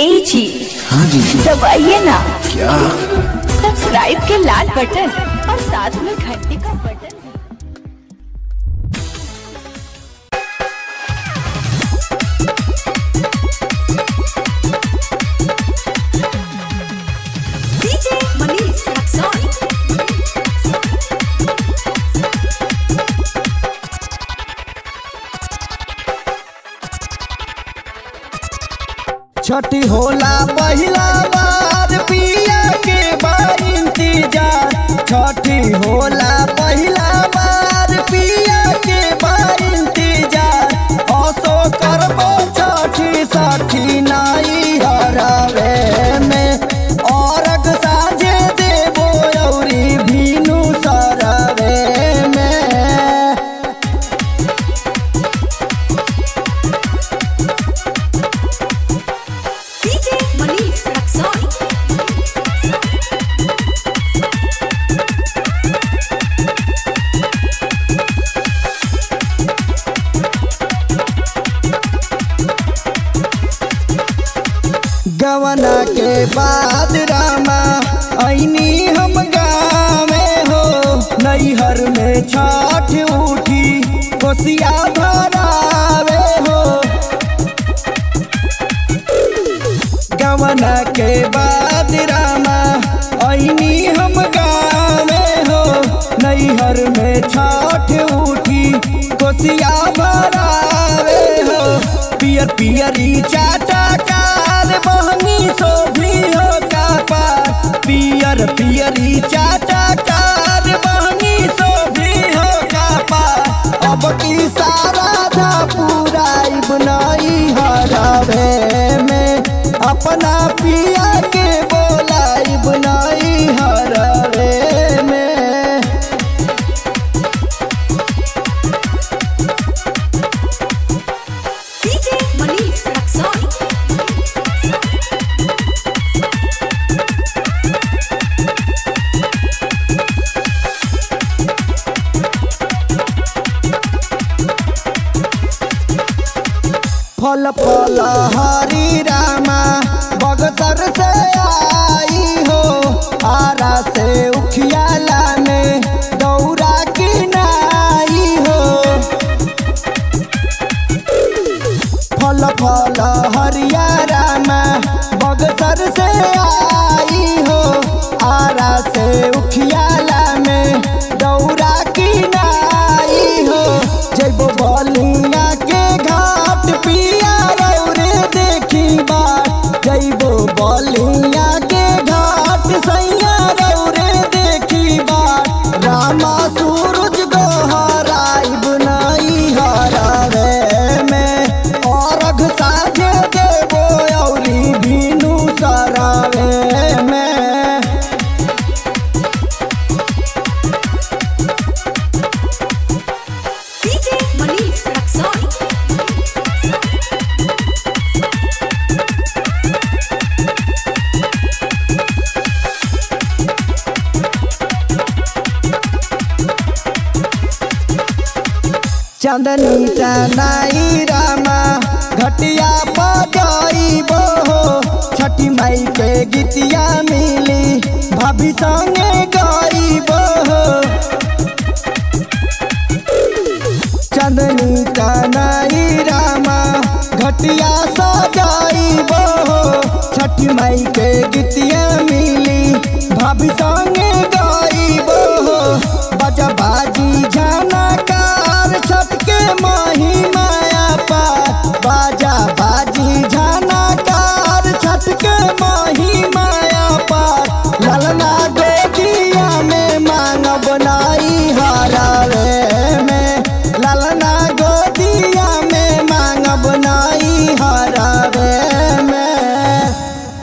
ए जी हाँ जी दबाइए ना क्या सब्सक्राइब के लाल बटन और साथ में घंटी का बटन DJ Manish Raxon. छठी होला पहिला बार पिया के बा इंतजार छठी होला पहिला बार पिया के बा इंतजार असो करबो छठी सठी नाई हरावे में औरग साजे देबो औरी भीनु सरवे में DJ Manish Raxon. गवना के बाद रामा ऐनी हम गावे हो नैहर में छठ उठी कोसिया भरावे हो गवना के बाद रामा ऐनी हम गावे हो नैहर में छठ उठी कोसिया भरावे हो पियर पियरी चाटा कार बहनी सोभी हो का पार पियर पियरी चाटा कार बहनी सोभी हो का पार अब की सारा धा पूरा बनई हरावे में अपना पिया के बोलाई बनई हरावे में DJ Manish Raxon. फल फल हरी रामा बगसर से आई हो आरा से उखियाला में दौरा की नाई हो फल फल हरिया रामा बगसर से आई हो आरा से उखियाला में दौरा की नाई हो जैबो बलिया के घाट पिया रौरे देखी बाट जैबो बलिया के घाट सैया रौरे देखी बाट रामा सूरज गोहराई बुनाई हरावे में औरघ साजे देबो औरी भीनु सरावे में DJ Manish Raxon. चंदनी चनाई रामा घटिया बजाइबो हो छठी माई के गीतिया मिली भाभी संगे गाइबो हो चंदनी चनाई रामा घटिया सजाइबो हो छठी माई के गीतिया मिली भाभी संगे